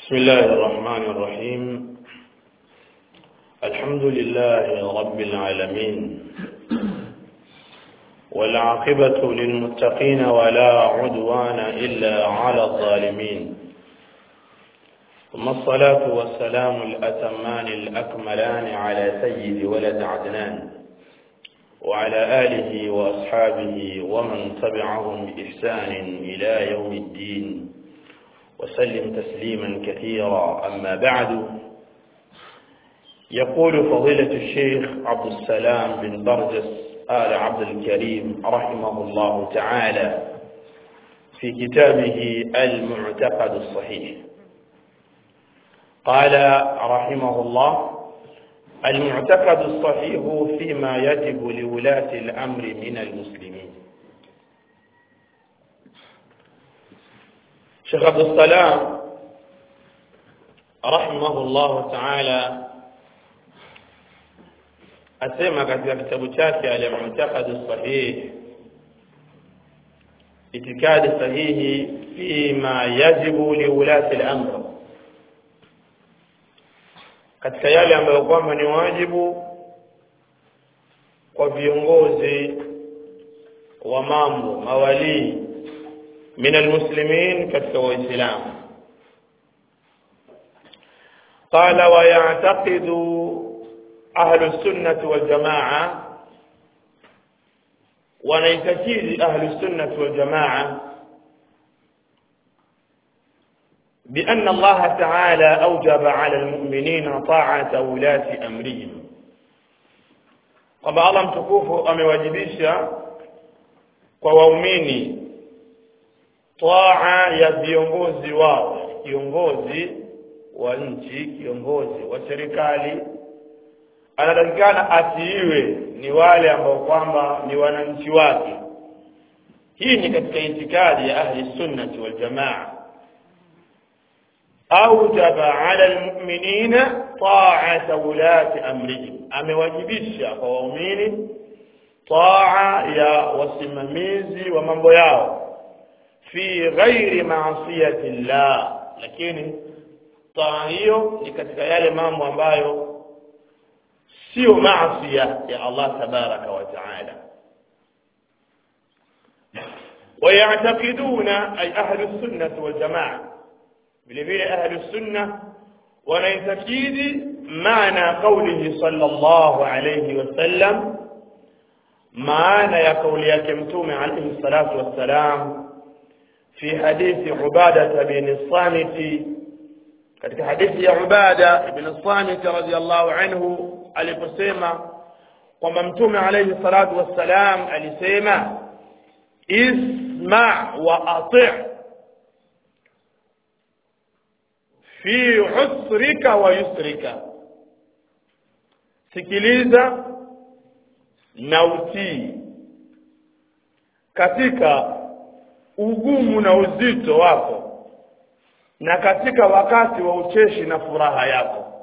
بسم الله الرحمن الرحيم الحمد لله رب العالمين والعاقبة للمتقين ولا عدوان إلا على الظالمين ثم الصلاة والسلام الأتمان الأكملان على سيد ولد عدنان وعلى آله وأصحابه ومن تبعهم بإحسان إلى يوم الدين وسلم تسليما كثيرا أما بعد يقول فضيلة الشيخ عبد السلام بن برجس آل عبد الكريم رحمه الله تعالى في كتابه المعتقد الصحيح قال رحمه الله المعتقد الصحيح فيما يجب لولاة الأمر من المسلمين Sheikh Abdul Salam rahimahullahu ta'ala asema katika kitabu chake al-Mu'taqad sahih itikadi sahihi fima yajibu liulati al-amr katika yale ambayo kwamba ni wajibu kwa viongozi wa mambo mawalii من المسلمين كتك وإسلام قال ويعتقد أهل السنة والجماعة ونيتكيد أهل السنة والجماعة بأن الله تعالى أوجب على المؤمنين طاعة ولاة أمرهم kwamba Allah mtukufu amewajibisha kwa waumini taa ya viongozi wao kiongozi wa nchi kiongozi wa serikali anatakikana asiiwe ni wale ambao kwamba ni wananchi wake hii ni katika itikadi ya ahli sunnati wal jamaa aujaba ala almu'minina ta'ata ulati amrihim amewajibisha kwa waumini taa ya wasimamizi wa mambo yao fi ghairi maasiyati llah lakini taa hiyo ni katika yale mambo ambayo sio maasiya ya Allah tabaraka wa taala ويعتقدون أي أهل السنة والجماعة بالفعل أهل السنة ونيتكيد معنى قوله صلى الله عليه وسلم معنى يا قول يا كمتوم عليه الصلاة والسلام في حديث عبادة بن الصامت katika hadithi ya Ubada ibn Samit radhiyallahu anhu aliposema kwamba mtume alayhi salatu wassalam alisema isma wa ati' fi usrika wa yusrika sikiliza na utii katika ugumu na uzito wako na katika wakati wa ucheshi na furaha yako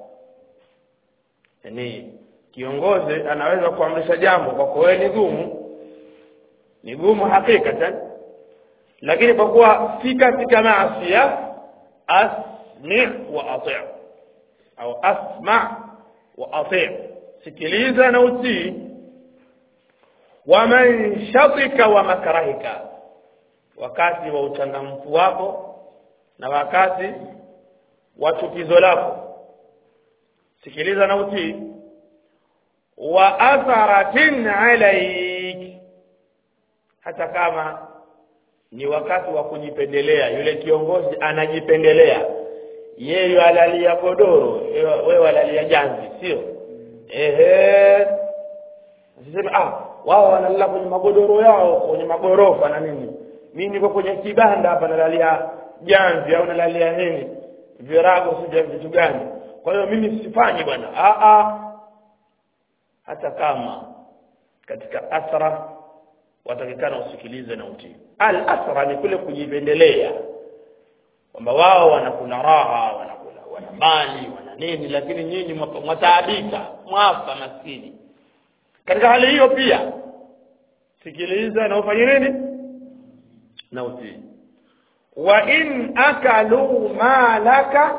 yani kiongozi anaweza kuamrisha jambo kwa kweli ni gumu ni gumu hakikatan lakini kwa kuwa si katika maasiya asmi wa ati au asma wa ati sikiliza na utii wa man shatika wa makarahika wakati wa uchangamfu wako na wakati wa chukizo lako sikiliza na utii wa atharatin alaik hata kama ni wakati wa kujipendelea yule kiongozi anajipendelea yeye alalia godoro wewe alalia janzi sio ehe siseme ah wao wanalala kwenye magodoro yao kwenye magorofa na nini mimi niko kwenye kibanda hapa nalalia janzi au nalalia nini virago sija vitu gani kwa hiyo mimi sifanyi bwana a a hata kama katika asra watakikana usikilize na utii al asra ni kule kujipendelea kwamba wao wanakula raha wanakula wana mali wana nini lakini nyinyi mwataabika mwafa maskini katika hali hiyo pia sikiliza na ufanye nini na utii wa in akalu malaka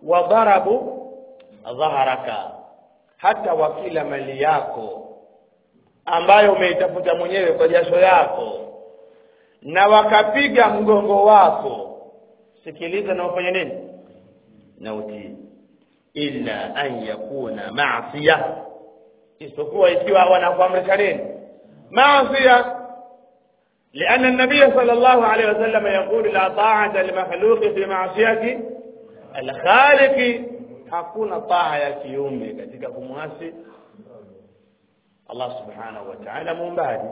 wa darabu dhaharaka hata wakila mali yako ambayo umeitafuta mwenyewe kwa jasho yako na wakapiga mgongo wako sikiliza na ufanye nini na utii illa an yakuna maasiya isipokuwa ikiwa wanakuamrisha nini maasiya لأن النبي صلى الله عليه وسلم يقول لا طاعة لمخلوق في معصية الخالق hakuna taa ya kiume katika kumwasi Allah subhanahu wa ta'ala muumbaji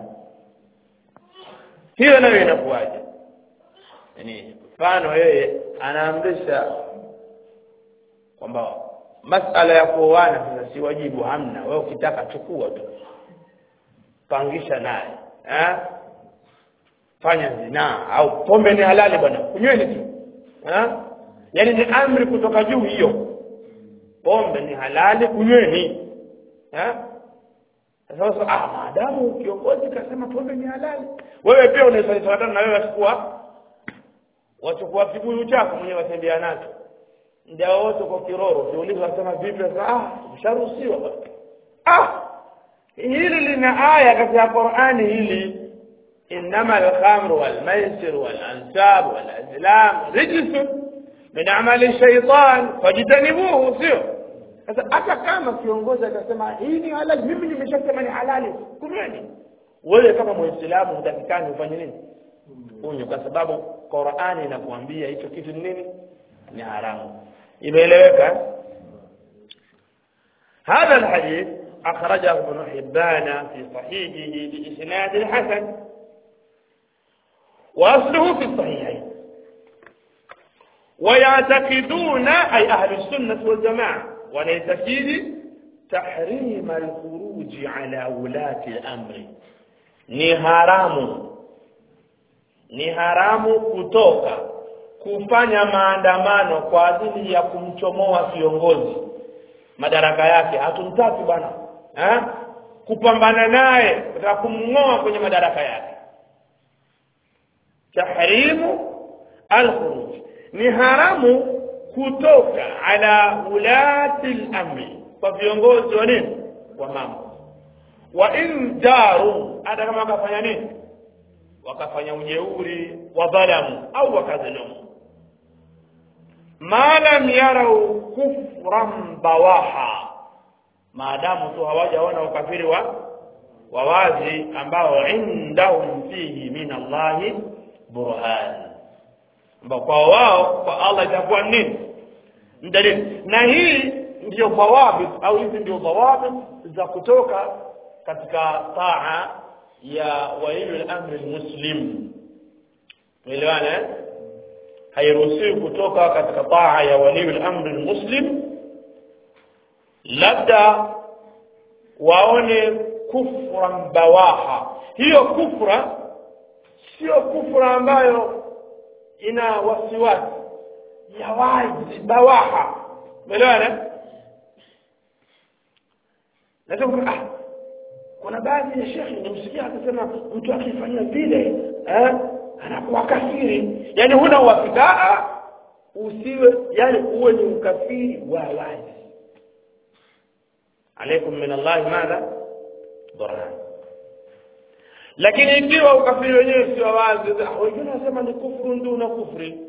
hiyo nayo inakuwaje yani mfano yeye anaamrisha kwamba masala ya kuoana sasa si wajibu hamna wewe ukitaka chukua tu pangisha naye eh fanya zinaa au pombe ni halali bwana kunyweni tu eh yani ni amri kutoka juu hiyo pombe ni halali kunyweni eh sasa ah maadamu kiongozi kasema pombe ni halali wewe pia unaweza kufuatana na wewe wachukua wachukua kibuyu chako mwenyewe watembea nacho ndio wote kwa kiroro ukiuliza wasema vipi sasa ah usharuhusiwa ah hili lina aya katika Qur'ani hili innama al-khamru wal-maisir wal-ansab wal-azlam rijsun min amali shaytan fajtanibuhu sio sasa hata kama kiongozi akasema hii ni halali mimi nimeshasema ni halali kumeni wewe kama muislamu hutakikani ufanye nini unywe kwa sababu Qur'ani inakuambia hicho kitu ni nini ni haramu imeeleweka هذا الحديث أخرجه ابن حبان في صحيحه بإسناد حسن وأصله في الصحيحين ويعتقدون أي أهل السنة والجماعة ونعتقد تحريم الخروج على ولاة الأمر ni haramu ni haramu kutoka kufanya maandamano kwa ajili ya kumchomoa kiongozi madaraka yake hatumtaki bwana eh kupambana naye kutaka kumngoa kwenye madaraka yake tahrimu al-khuruj ni haramu kutoka ala ulati al-amri kwa viongozi wa nini wa mambo wa in daru hata kama wakafanya nini wakafanya ujeuri wa dhalamu au wakadhulumu ma lam yarau kufran bawaha maadamu tu hawajaona ukafiri wa wa wazi ambao indahum fihi min Allahi burhan ambao kwa wao kwa Allah itakuwa nini dalili na hii ndio dhawabit au hizi ndio dhawabit za kutoka katika taa ya waliyul amri muslim uelewana hairuhusiwi kutoka katika taa ya waliyul amri muslim labda waone kufran bawaha hiyo kufra sio kufra ambayo ina wasiwasi ya wazi bawaha umeelewana nasema ah kuna baadhi ya shekhi nimsikia akisema mtu akifanya vile eh anakuwa kafiri yani huna uhakika usiwe yani uwe ni ukafiri wa wazi alaikum min Allah madha burhan lakini ikiwa ukafiri wenyewe sio wazi wengine wanasema ni kufru duna kufri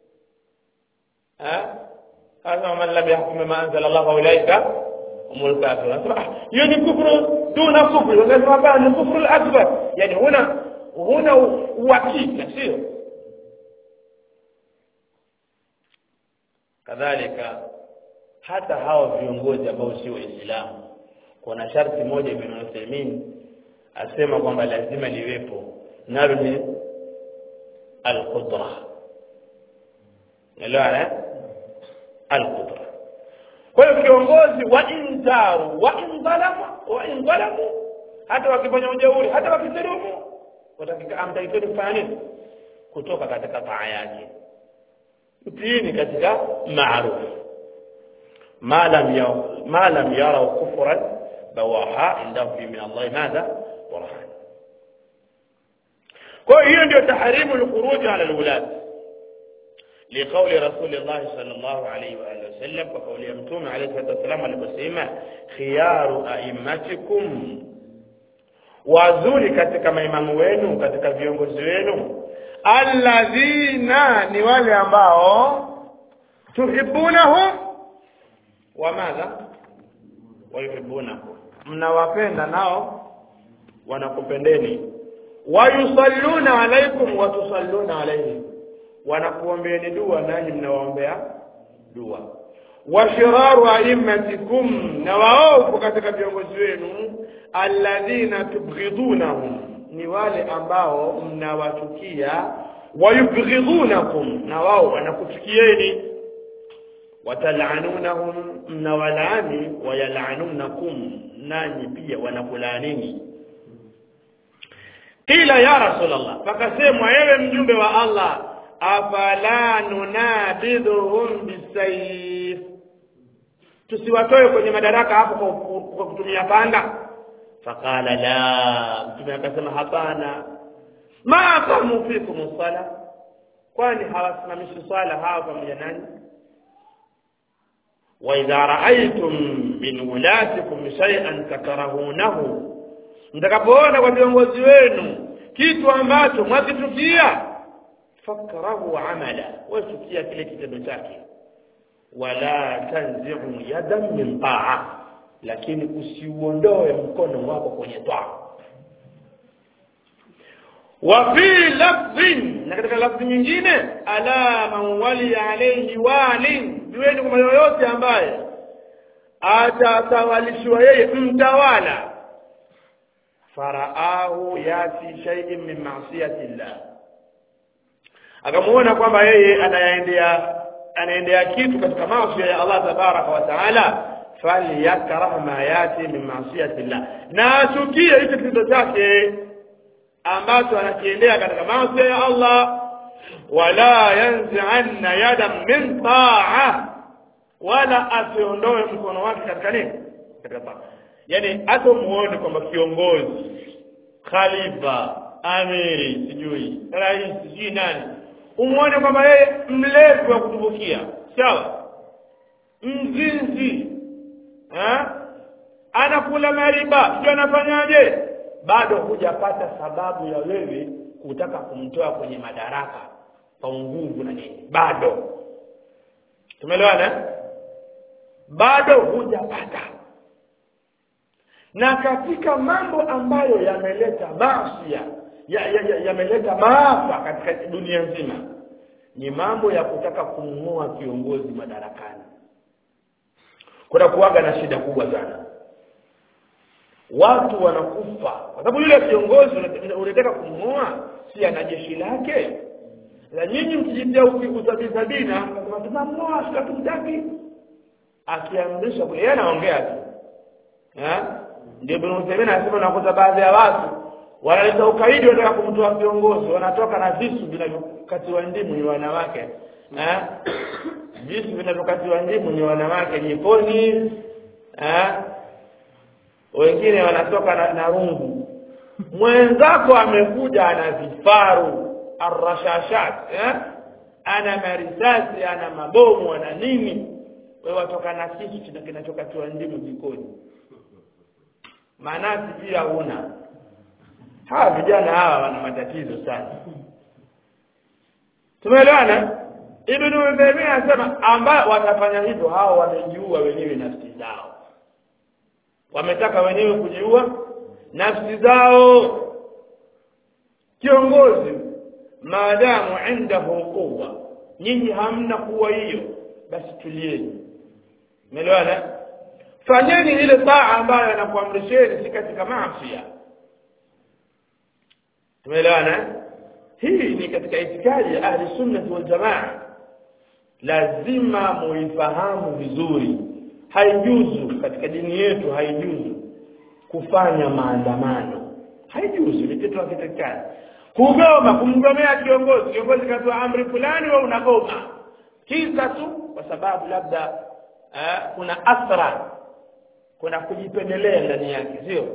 eh hasa man lam yahkum ma anzala Allah fa ulaika humul kafirun hiyo ni kufru duna kufri wanasema hapana ni kufru al-akbar yani huna huna uhakika sio kadhalika hata hao viongozi ambao si waislamu kuna sharti moja ibn Uthaymeen asema kwamba lazima liwepo nalo ni al-qudra elewana al-qudra kwa hiyo kiongozi wa indaru wa indalamu wa indalamu hata wakifanya ujeuri hata wakidhulumu watakika amtaikeni kufanya nini kutoka katika taa yake mtiini katika maarufu ما لم يروا ما لم يروا كفرا بواحا عندهم في من الله ماذا برهان kwa hiyo ndio tahrimu al-khuruj ala al-wulad لقول رسول الله صلى الله عليه وآله وسلم وقول يمتوم عليه الصلاة والسلام aliposema khiyaru a'immatikum wazuri katika maimamu wenu katika viongozi wenu alladhina ni wale ambao tuhibunahum wa madha wayuhibunakum mnawapenda nao wanakupendeni wayusalluna alaikum watusalluna alaihim wanakuombeeni dua nanyi mnawaombea dua washiraru aimmatikum na waovu katika viongozi wenu alladhina tubghidunahum ni wale ambao mnawachukia wayubghidunakum na wao wanakuchukieni watalanunahum mnawalaani wayalanunakum nanyi pia wanakulaanini qila ya rasulallah pakasemwa ewe mjumbe wa allah afala nunabidhuhum bisayf tusiwatoe kwenye madaraka hapo kwa, kwa kutumia panga faqala la mtume akasema hapana ma aqamu fikum sala kwani hawasimamishi swala hawa pamoja nanyi وإذا رأيتم من ولاتكم شيئا تكرهونه mtakapoona kwa viongozi wenu kitu ambacho mwakichukia fakrahu amala wachukia kile kitendo chake wala tanziu yadan min taa lakini usiuondoe mkono wako kwenye taa wa fi lafdhin na katika lafdhi nyingine ala man wali alayhi walin jueni kwamba yoyote ambaye atatawalishwa yeye mtawala faraahu yati shay'in min ma'siyati llah akamuona kwamba yeye anaendea anaendea kitu katika maasi ya Allah tabaraka wa taala falyakrah ma yati min ma'siyati llah na achukie hicho kitendo chake ambacho anakiendea katika maasi ya Allah wala yanzi'anna yadan min ta'a wala asiondoe mkono wake katika nini katika taa yani hata muone kwamba kiongozi khalifa amiri sijui rais sijui nani umuone kwamba yeye mlevi wa kutumbukia sawa mzinzi ha? anakula mariba sio anafanyaje bado hujapata sababu ya wewe kutaka kumtoa kwenye madaraka kwa nguvu na nini bado tumeelewana bado hujapata na katika mambo ambayo yameleta masia yameleta ya, ya, ya maafa katika dunia nzima ni mambo ya kutaka kumng'oa kiongozi madarakani kuna kuwaga na shida kubwa sana watu wanakufa kwa sababu yule kiongozi unataka kumng'oa si ana jeshi lake na nyinyi mkijitia usabisabina kasema tunamng'oa hatukumtaki akiamrisha kule yeye anaongea tu ndio Ibn Uthaymeen anasema nakuta baadhi ya watu wanaleta ukaidi wanataka kumtoa kiongozi wanatoka na visu vinavyokatiwa ndimu ni wanawake eh visu vinavyokatiwa ndimu ni wanawake jikoni eh wengine wanatoka na, na rungu mwenzako amekuja ana vifaru arrashashat eh ana marisasi ana mabomu ana nini wewe watoka na kisu kinachokatiwa ndimu jikoni manasi pia huna hawa vijana hawa wana matatizo sana tumeelewana ibn Uthaymeen anasema ambao watafanya hivyo hao wamejiua wenyewe nafsi zao wametaka wenyewe kujiua nafsi zao kiongozi maadamu indahu quwwa nyinyi hamna kuwa hiyo basi tulieni umeelewana fanyeni ile taa ambayo anakuamrisheni si katika maasi tumeelewana hii ni katika itikadi ya ahli sunnah wal jamaa lazima muifahamu vizuri haijuzu katika dini yetu haijuzu kufanya maandamano haijuzu ni kitu hakitakikani kugoma kumgomea kiongozi kiongozi katoa amri fulani wewe unagoma kisa tu kwa sababu labda eh, kuna athra kuna kujipendelea ndani yake sio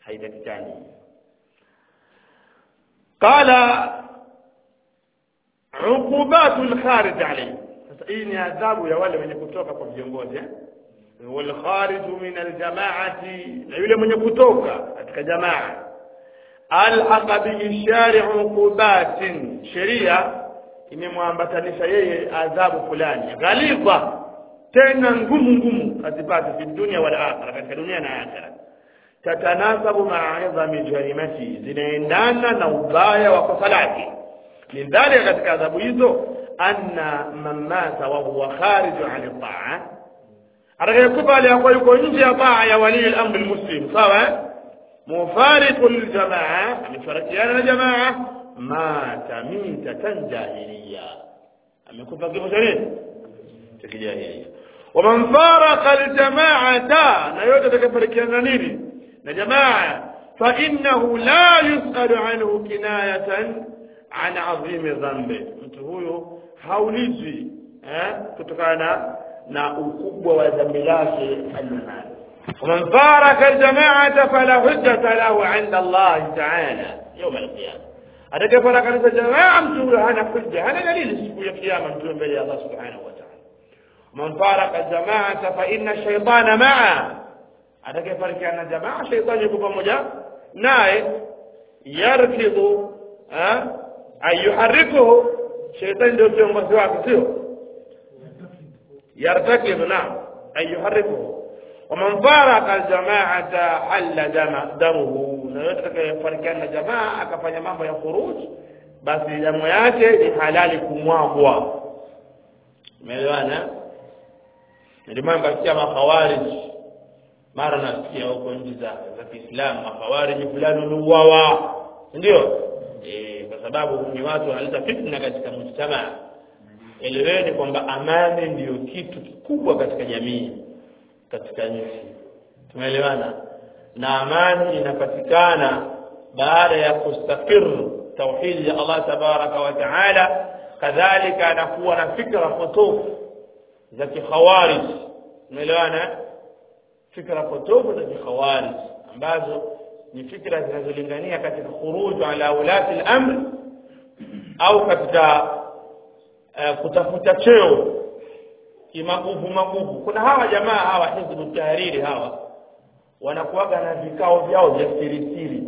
haitakikani qala uqubatul kharij alayhi sasa hii ni adhabu ya wale wenye kutoka kwa viongozi eh wal kharij min al jamaati na yule mwenye kutoka katika jamaa alhaqa bihi shari'u uqubatin sheria imemwambatanisha yeye adhabu fulani ghalidha tena ngumu ngumu azipate fi dunia wal akhirah katika dunia na akhirah tatanasabu ma'a idhami jarimati zinaendana na ubaya wa kosa lake min dhalika katika adhabu hizo anna man mata wa huwa kharij an ta'a atakayekufa aliyakuwa yuko nje ya taa ya wali al-amr al-muslim sawa mufariqu liljamaa amefarikiana na jamaa mata mitatan jahiliya amekufa kifo cha nini cha kijahiliya waman faraka aljamaata na yote atakayefarikiana na nini na jamaa fa innahu la yusalu anhu kinayatan an azimi dhambi mtu huyo haulizwi eh, kutokana na ukubwa wa dhambi lake alionalo ومن فارق الجماعة فلا حجة له عند الله تعالى يوم القيامة atakayefaraka kanisa jamaa mtu huyo hana hujja hana dalili siku ya kiyama mtu mbele ya Allah subhanahu wa ta'ala man faraka jamaata fa inna shaytana ma'a atakayefarikiana jamaa shaytani yuko pamoja naye yarkidhu ayuharikuhu shaytani ndio kiongozi wake sio yartakidhu na ayuharikuhu ومن فارق الجماعة حل دم دمه na yote atakayefarikiana na jamaa akafanya mambo ya khuruj basi damu yake ni halali kumwagwa umeelewana ndio maana kasikia makhawarij mara nasikia huko nchi za za Kiislamu makhawarij fulani waliuawa ndio eh kwa sababu ni watu wanaleta fitna katika mujtamaa eleweni kwamba amani ndiyo kitu kikubwa katika jamii katika nchi tumeelewana na amani inapatikana baada ya kustakir tauhidi ya Allah tabaraka wa taala kadhalika anakuwa na fikra potofu za kikhawarij tumeelewana fikra potofu za kikhawarij ambazo ni fikra zinazolingania katika khuruj ala ulati al-amr au katika uh, kutafuta cheo kimaguvu maguvu kuna hawa jamaa hawa hizbu tahariri hawa wanakuwaga na vikao vyao vya siri siri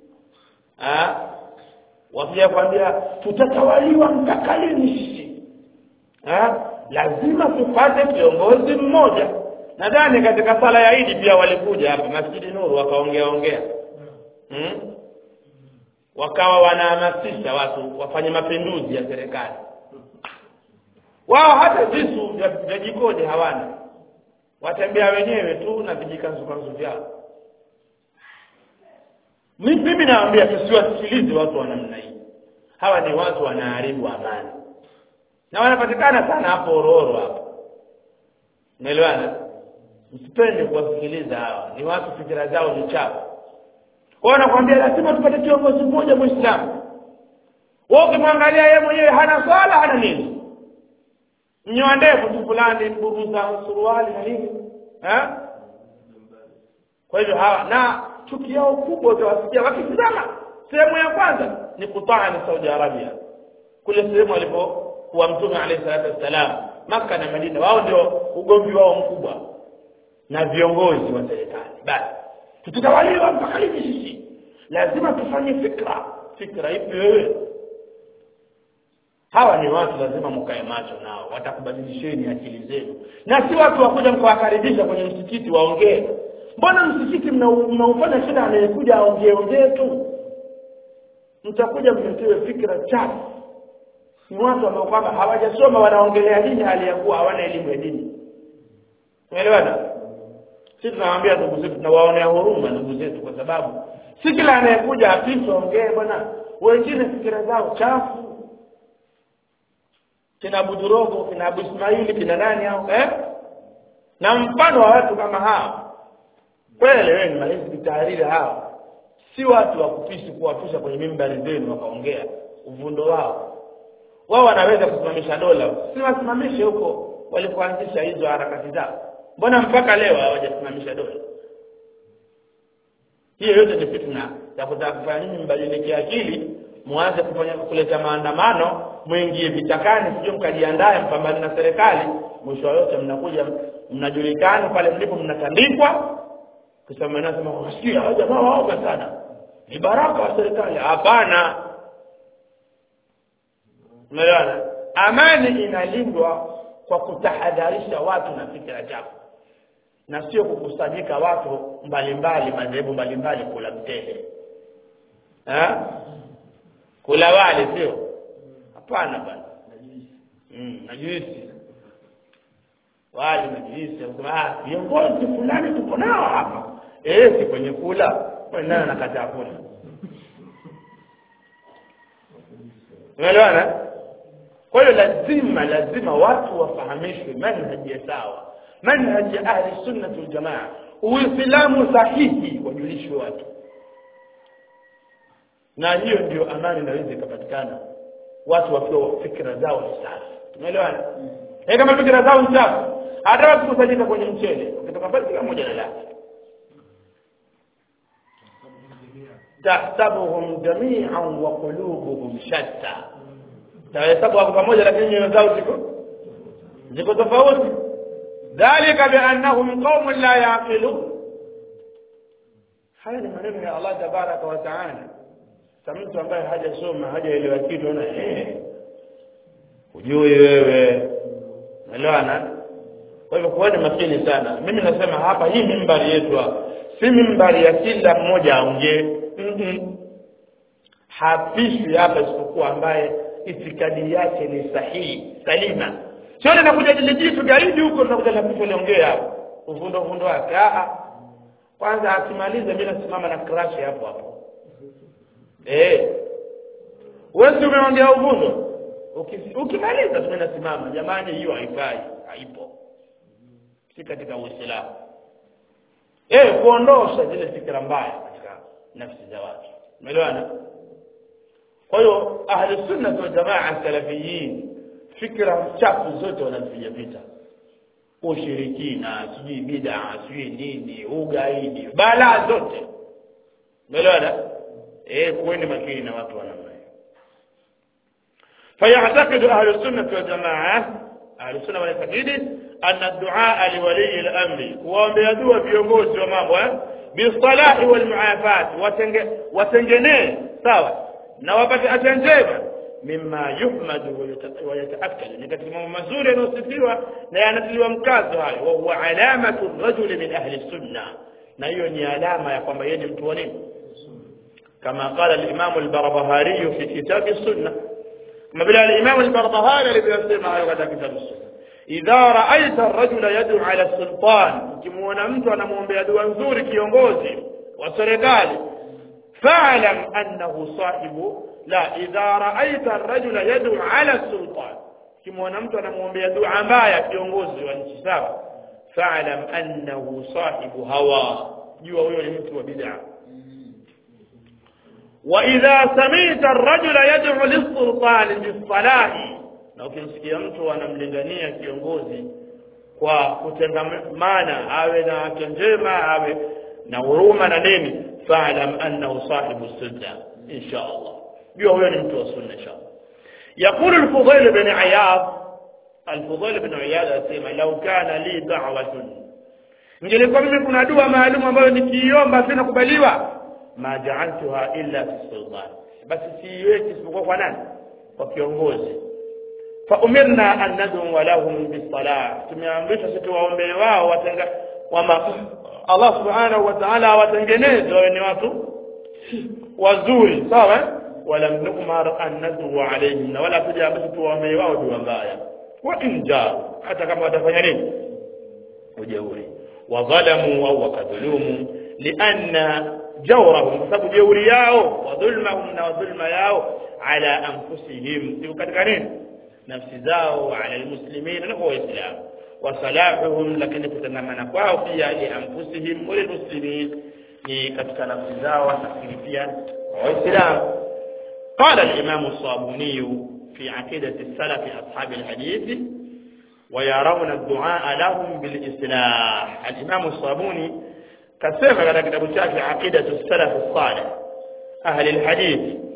ah wakija kwambia tutatawaliwa mpaka lini sisi ah lazima tupate kiongozi mmoja nadhani katika sala ya Idi pia walikuja hapa Masjidi Nuru wakaongea ongea hmm? wakawa wanahamasisha watu wafanye mapinduzi ya serikali wao hata visu vya, vya jikoni hawana watembea wenyewe tu na vijikanzukanzu vyao mimi naambia tusiwasikilize watu wa namna hii hawa ni watu wanaharibu amani na wanapatikana sana hapo ororo hapo umeelewana msipende kuwasikiliza hawa ni watu fikira zao ni chafu kwao nakwambia lazima tupate kiongozi mmoja muislamu wewe ukimwangalia yeye mwenyewe hana swala hana nini mnyoa ndefu tu fulani buruza suruali na nini eh kwa hivyo hawa na chuki yao kubwa utawasikia wakitizama sehemu ya kwanza ni kutaa ni Saudi Arabia kule sehemu alipokuwa mtume alayhi salatu wassalam maka na Madina wao ndio ugomvi wao mkubwa na viongozi wa serikali basi tutatawaliwa mpaka lini sisi lazima tufanye fikra fikra ipi wewe hawa ni watu lazima mkae macho nao watakubadilisheni akili zenu na si watu wakuja mkawakaribisha kwenye msikiti waongee mbona msikiti mnaufanya kila anayekuja aongee ongee tu mtakuja mletewe fikra chafu ni watu ambao kwamba hawajasoma wanaongelea dini hali ya kuwa hawana elimu ya dini umeelewana sisi tunawaambia ndugu zetu tunawaonea huruma ndugu zetu kwa sababu si kila anayekuja afisa ongee bwana wengine fikira zao chafu kina Abu Durogo kina Abu Ismaili kina nani hao eh na mfano wa watu kama hao kweli wewe ni mahizbi tahariri hao si watu wa kupishi kuwapisha kwenye mimbari zenu wakaongea uvundo wao wao wanaweza kusimamisha dola si wasimamishe huko walipoanzisha hizo harakati zao mbona mpaka leo hawajasimamisha dola hiyo yote ni fitna ya kutaka kufanya nini mbadilike akili mwanze kufanya kuleta maandamano mwingie vichakani sijui mkajiandae mpambane na serikali mwisho wa yote mnakuja mnajulikana pale mlipo mnatandikwa kisha mnasema wasikia hao jamaa waoga sana ni baraka wa serikali hapana umeelewana amani inalindwa kwa kutahadharisha watu na fikra chafu na sio kukusanyika watu mbalimbali madhehebu mbalimbali kula mtele eh kula wale sio hapana bwana mm, na juisi wale na juisi wanasema ah viongozi fulani tuko nao hapa eh si kwenye kula kwa nani anakataa kula umeelewana kwa hiyo lazima lazima watu wafahamishwe manhaji ya sawa manhaji ya ahli sunnah wal jamaa uislamu sahihi wajulishwe watu na hiyo ndio amani inaweza ikapatikana watu wakiwa fikra zao ni safi umeelewana eh kama fikra zao ni safi hata watu kusanyika kwenye mchele ukitoka pale kila mmoja na lake tahsabuhum jami'an wa qulubuhum shatta tahesabu wako pamoja lakini nyoyo zao ziko ziko tofauti dhalika biannahum qaumun la yaqilun haya ni maneno ya Allah tabaraka wa taala sa mtu ambaye hajasoma hajaelewa kitu ana eh hujui wewe unaelewana kwa hivyo kuweni makini sana mimi nasema hapa hii mimbari yetu hapa si mimbari ya kila mmoja aongee mm -mm. hapishwi hapa isipokuwa ambaye itikadi yake ni sahihi salima sio ninakuja jilijitu gaidi huko tunakuja na kitu liongea hapo uvundo uvundo wake ah kwanza akimaliza mimi nasimama na crash hapo hapo eh wewe umeongea uvundo ukimaliza mimi nasimama jamani hiyo haifai haipo si katika uislamu eh kuondosha zile fikra mbaya katika nafsi za watu umeelewana kwa hiyo ahli sunna wal jamaa salafiyin fikra chafu zote wanazipiga vita ushirikina sijui bid'a sijui nini ugaidi balaa zote umeelewana eh kuweni makini na watu wa namna hiyo فيعتقد أهل السنة والجماعة أهل السنة والتقييد أن الدعاء لولي الأمر وبيدوا viongozi wa mambo bisalahi wal muafat watengenee sawa na wapate afya njema mimma yuhmadu wa yataakkad ni katika mambo mazuri yanayosifiwa na yanatiliwa mkazo hayo wa huwa alamatu rajuli min ahli sunna na hiyo ni alama ya kwamba yeye ni mtu wa nini kama qala al-imam al-barbahari fi kitab as-sunnah kama vile al-imam al-barbahari alivyosema hayo katika kitabu as-sunnah idha ra'aita ar-rajula yad'u 'ala as-sultan ukimuona mtu anamwombea dua nzuri kiongozi wa serikali fa'lam annahu sahibu la idha ra'aita ar-rajula yad'u 'ala as-sultan ukimuona mtu anamwombea dua mbaya kiongozi wa nchi sawa fa'lam annahu sahibu hawa jua huyo ni mtu wa bid'a وإذا سمعت الرجل يدعو للسلطان بالصلاح na ukimsikia mtu anamlingania kiongozi kwa kutengamana awe na afya njema awe na huruma na nini fa'lam annahu sahibu sunna insha Allah jua huyo ni mtu wa sunna insha Allah يقول الفضيل بن عياض الفضيل بن عياض asema لو كان لي دعوة ningelikuwa mimi kuna dua maalum ambayo nikiiomba sinakubaliwa ma ja'altuha illa fi sultan basi siiweki isipokuwa kwa nani kwa kiongozi fa umirna an nad'u lahum bis-salah tumeamrishwa sisi waombe wao watenga wama Allah subhanahu wa ta'ala watengeneze wawe ni watu wazuri sawa wala nu'mar an nad'u alayhim wala tujaamrishwa tuwaombe wao dua mbaya wa inja hata kama watafanya nini ujeuri wa dhalamu au wakadhulumu lianna jawrahum kwa sababu jeuri yao wa dhulmahum na dhulma yao ala anfusihim sio katika nini nafsi zao ala almuslimin na kwa waislamu wa salahuhum lakini kutangamana kwao pia li anfusihim wa lilmuslimin ni katika nafsi zao lakini pia waislamu قال الإمام الصابوني في عقيدة السلف أصحاب الحديث ويرون الدعاء لهم بالإصلاح الإمام الصابوني kasema katika kitabu chake aqidatu salaf salih ahli alhadith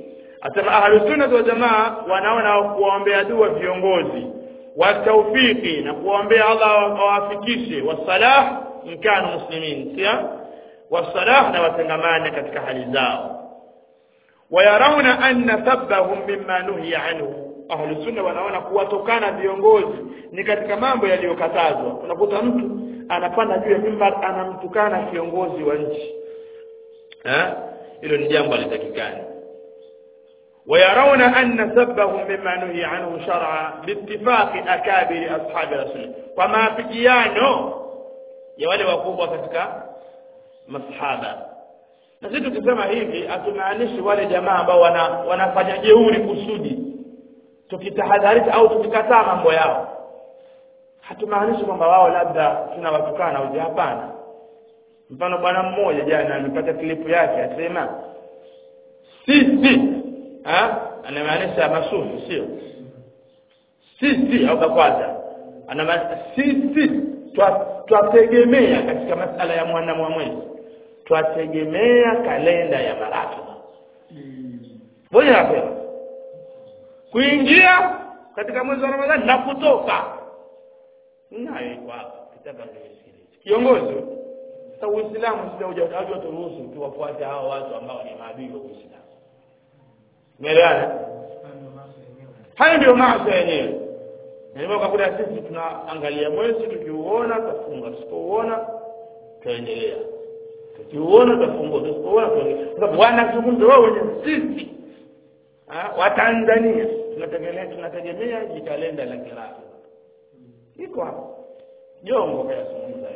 asema ahlusunna wal jamaa wanaona kuwaombea dua viongozi wa tawfiki na kuwaombea Allah awafikishe wasalah mkano muslimin sia wasalah na watengamane katika hali zao wayarawna anna sabbahum mimma nuhiya anhu ahlusunna wanaona kuwatokana viongozi ni katika mambo yaliyokatazwa unakuta mtu anapanda juu ya mimbar anamtukana kiongozi wa nchi eh hilo ni jambo litakikani ويرون أن سبهم مما نهي عنه شرعا باتفاق أكابر أصحاب رسول الله وما بجيانه ya wale wakubwa katika masahaba na sisi tukisema hivi hatumaanishi wale jamaa ambao wana, wanafanya jeuri kusudi tukitahadharisha au tukikataa mambo yao hatumaanishi kwamba wao labda tunawatukana au hapana mfano bwana mmoja jana amepata klipu yake asema sisi ha anamaanisha masufi sio sisi au kakwaza anamaanisha sisi twategemea katika masala ya mwana wa mwezi twategemea kalenda ya maratiba moja napewa kuingia katika mwezi wa ramadhani na kutoka nayo iko hapa kitabu kiongozi sasa uislamu sija hujataja turuhusu tuwafuate hao watu ambao ni maadui wa uislamu umeelewana hayo ndio maasi yenyewe ndio kakuta sisi tunaangalia mwezi tukiuona tufunga tusipouona tuendelea tukiuona tufunga tusipoona tuendelea sababu wanazungumza wao wenyewe sisi wa Tanzania tunategemea tunategemea jikalenda la kirafi iko hapo jongo kayazungumza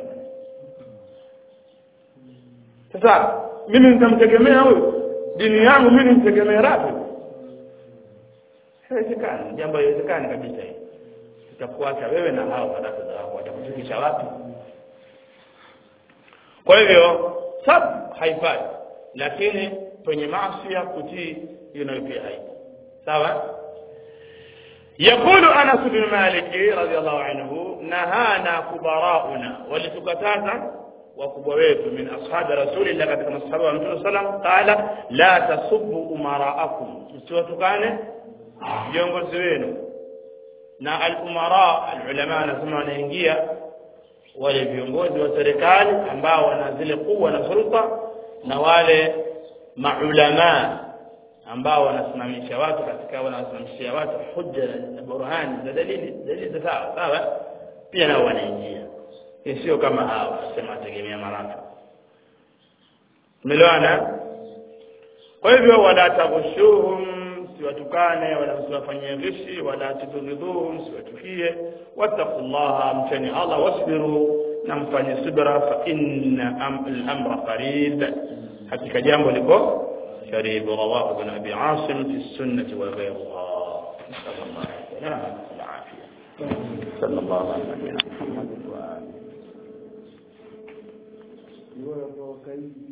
sasa mimi nitamtegemea huyo dini yangu mimi nimtegemea rafi haiwezekani jambo haiwezekani kabisa hili tutakuacha wewe na hao madarasa wako watakufikisha wapi kwa hivyo sab haifai lakini kwenye maasi ya kutii hiyo nayo pia haipo sawa يقول أنس بن مالك رضي الله عنه نهانا كبراؤنا ولتكتازا وكبويت من أصحاب رسول الله كما أصحابه محمد صلى الله عليه وسلم قال لا تصبوا أمراءكم msiwatukane viongozi wenu na al-umara al-ulama wanasema wanaingia wale viongozi wa serikali ambao wana zile kuwa na sulta na wale maulama ambao wanasimamisha watu katika wanasimamishia watu hujja na burhani za dalili dalili za sawa sawa pia nao wanaingia sio kama hawa sema tegemea maraka umeelewana kwa hivyo wala taghushuhum siwatukane wala msiwafanyie ghishi wala tudhidhuhum siwatukie wattaqullaha mcheni Allah wasbiru na mfanye subra fa inna al-amra qarib hakika jambo liko karibu rawahu ibn abi asim fi sunnah wa ghayriha sallallahu alaihi wasallam sallallahu alaihi wasallam